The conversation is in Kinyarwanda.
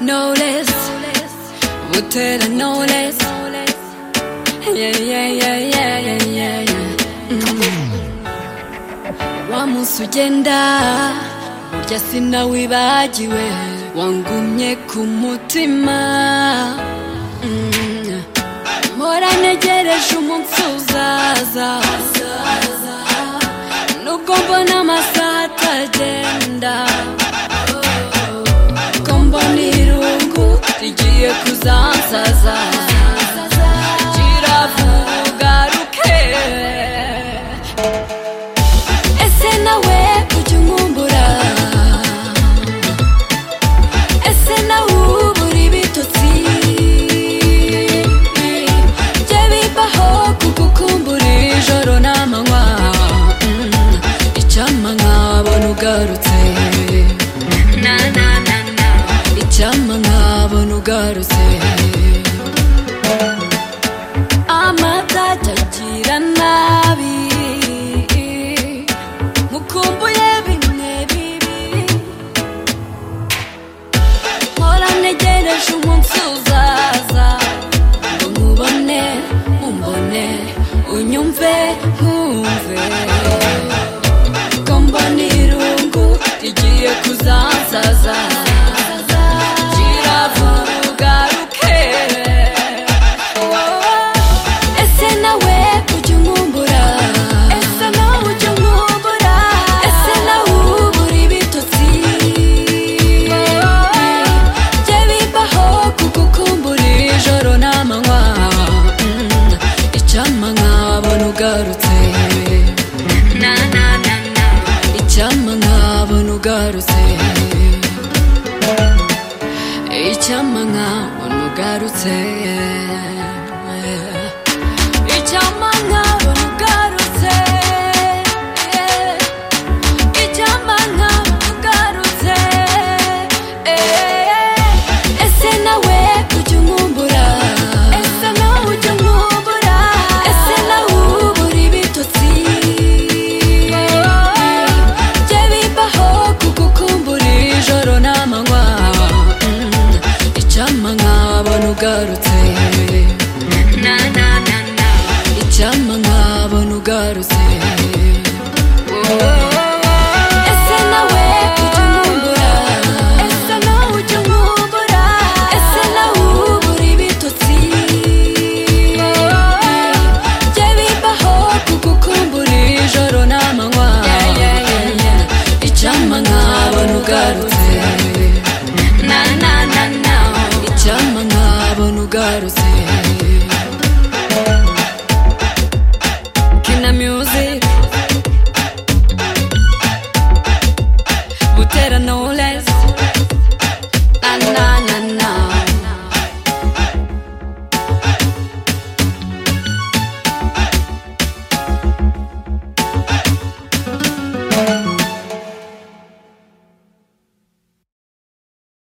no less. Would no less. Yeah, yeah, yeah, yeah, yeah, yeah, yeah. Mm. Wa munsi ugenda burya sinawibagiwe wangumye ku mutima Mm. mpora ntegereje umunsi uzaza nubwo mbona amasaha atagenda ko mbona irungu rigiye kuzansaza kiravugaruke ese nawe ujya unkumbura ese nawe ubura ibitotsi jye bibaho kugukumbura ijoro n'amanywa Mm, icyampa nkabona ugarutse na na na na icyampa nkabona ugarutse amazajya agira nabi mukumbuye bimwe bibi mpora ntegereje umunsi uzaza ngo nkubone umbone unyumve nkumve ko mbona irungu rigiye kuzansaza kiravugaruke ese nawe ujya unkumbura ese nawe ujya unkumbura ese nawe ubura ibitotsi jye bibaho kugukumbura ijoro n'amanywa Mm, icyampa nkabona ugarutse na na na na icyampa nkabona ugarutse icyampa nkabona ugarutse icyampa nkabona